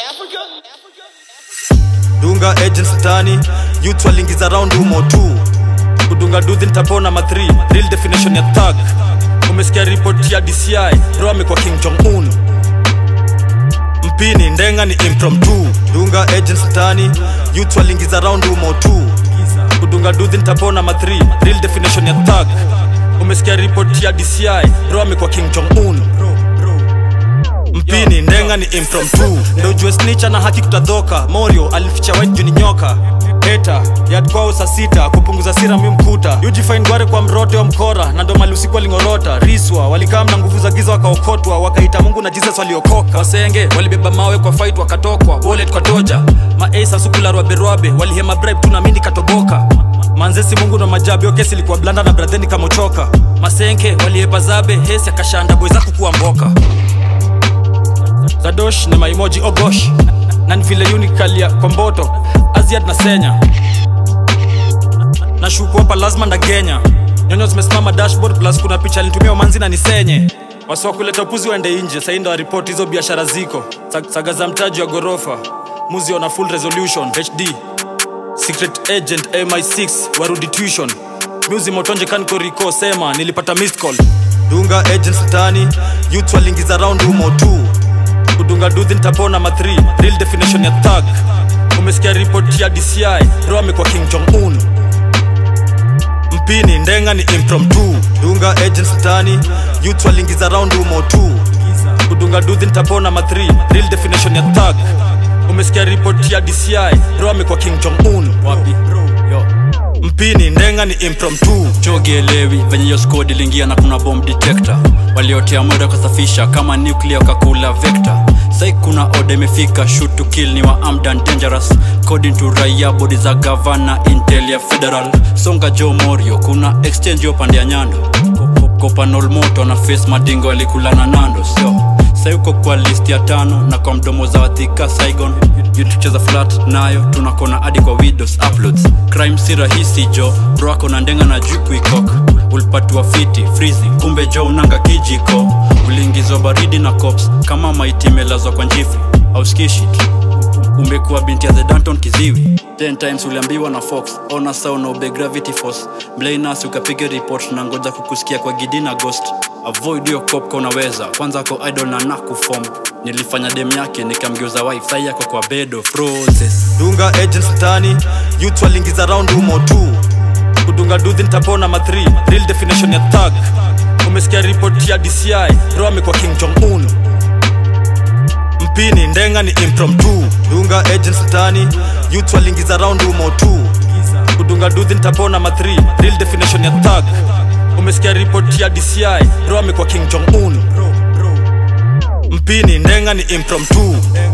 dunga agents mtani youth walingiza round humo tu kudunga duthi nitapona ma 3 real definition ya thug umesikia ripoti ya dci ro amekuwa king jong un mpini ndenga ni impromptu dunga agents mtani youth walingiza round humo tu kudunga duthi nitapona ma 3 real definition ya thug umesikia ripoti ya dci ro amekuwa king jong un mpini ndenga ni impromptu ndo ujue snicha na haki kutadhoka morio alificha white juu ni nyoka eta yad kwao saa sita kupunguza sira mi mkuta ujifain gware kwa mrote wa mkora na ndo mali usiku walingorota riswa walikaa na nguvu za giza wakaokotwa wakaita mungu na jesus waliokoka wasenge walibeba mawe kwa fight wakatokwa wallet kwa toja maasa sukularwaberwabe walihema bribe tu na mindi katoboka manzesi mungu na majabi okesi ilikuwa blanda na bradheni kamochoka masenke waliepa zabe hesi akashanda boy zaku kuwa mboka zadosh ni maimoji ogosh na ni vile unikalia kwa mboto aziad na senya na shuku hapa lazima ndagenya nyonyo zimesimama dashboard plus kuna picha alinitumia manzi na nisenye wasi wa kuleta upuzi waende nje sahii ndo waripoti hizo biashara ziko Sag- saga za mtaji wa ghorofa muzi ona full resolution hd secret agent mi6 warudi tuition muzi motonje kankoriko sema nilipata missed call dunga agents mtani youth walingiza round humo tu kudunga duthi nitapona ma 3 real definition ya thug umesikia ripoti ya dci ro amekuwa king jong un mpini ndenga ni impromptu dunga agents mtani youth walingiza round humo tu kudunga duthi nitapona ma 3 real definition ya thug umesikia ripoti ya dci ro amekuwa king jong un wapi Yo. mpini ndenga ni impromptu chogielewi venye hiyo squad iliingia na kuna bomb detector waliotea muda kusafisha kama nuclear wakakula vector sai kuna oda imefika shoot to kill ni wa armed and dangerous according to raia bodi za gavana intel ya federal songa jo morio kuna exchange yo pande ya nyando kopanol moto na face madingo alikulana nando sio sai uko kwa list ya tano na kwa mdomo za wathika saigon yutucheza flat nayo tunakona hadi kwa widows uploads crime si rahisi jo bro ako na ndenga na juu kuikok ulipatiwa fiti freezing kumbe jo unanga kijiko uliingizwa baridi na cops kama maiti imelazwa kwa njifu au skishit umekuwa binti ya the danton kiziwi 10 times uliambiwa na fox ona sa unaobe gravity force mlainas ukapiga report na ngoja kukusikia kwa gidi na ghost avoid hiyo cop unaweza kwanza ko idol na nakufom nilifanya dem yake nikamgeuza wife sai yako kwa bedo process dunga agents mtani youth walingiza round humo tu kudunga duthi nitapona ma 3 real definition ya thug umesikia ripoti ya dci ro amekuwa king jong un mpini ndenga ni impromptu dunga agents mtani youth walingiza round humo tu kudunga duthi nitapona ma 3 real definition ya thug umesikia ripoti ya dci ro amekuwa king jong un mpini ndenga ni impromptu